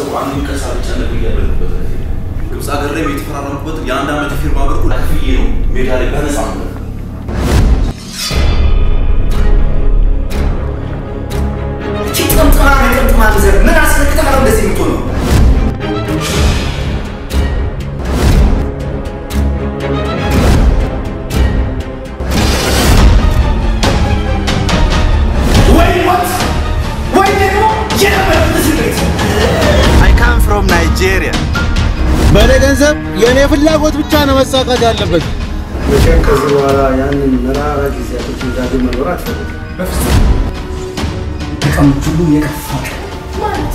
አንድ ቀሳ ብቻ ነበር እያደረጉበት ግብፅ ሀገር ላይ የተፈራረሙበት የአንድ ዓመት ፊርማ ብር ከፍዬ ነው ሜዳ ላይ በነፃ ነው ጥምጥማ ጥምጥማ ዘር ምን አስመልክተህ ነው እንደዚህ የምትሆነው? ወይ ሞት ወይ ደግሞ የነበረበት እስር ቤት አይ ካም ፍሮም ናይጄሪያ። በእኔ ገንዘብ የእኔ ፍላጎት ብቻ ነው መሳካት ያለበት። መቼም ከዚህ በኋላ ያንን መራራ ጊዜያቶች ዳግም መኖር አትፈልግም። ከቀኖች ሁሉ የከፋ ማለት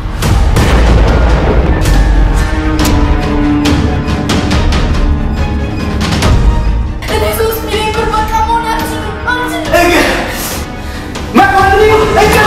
እኔ ሶስት ሚሊዮን ብር በቃ መሆን አልችልም አልችልም። እግር መቆልኝ እግር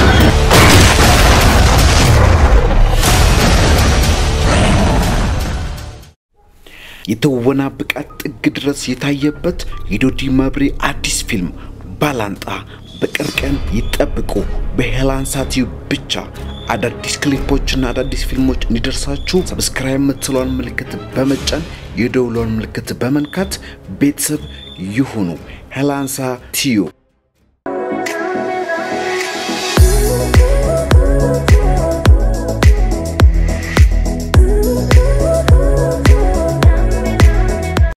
የትወና ብቃት ጥግ ድረስ የታየበት የዶዲ መብሬ አዲስ ፊልም ባላንጣ በቅርብ ቀን ይጠብቁ። በሄላንሳ ቲዩብ ብቻ አዳዲስ ክሊፖችና አዳዲስ ፊልሞች እንዲደርሳችሁ ሰብስክራይብ የምትለውን ምልክት በመጫን የደውሏን ምልክት በመንካት ቤተሰብ ይሁኑ። ሄላንሳ ቲዩብ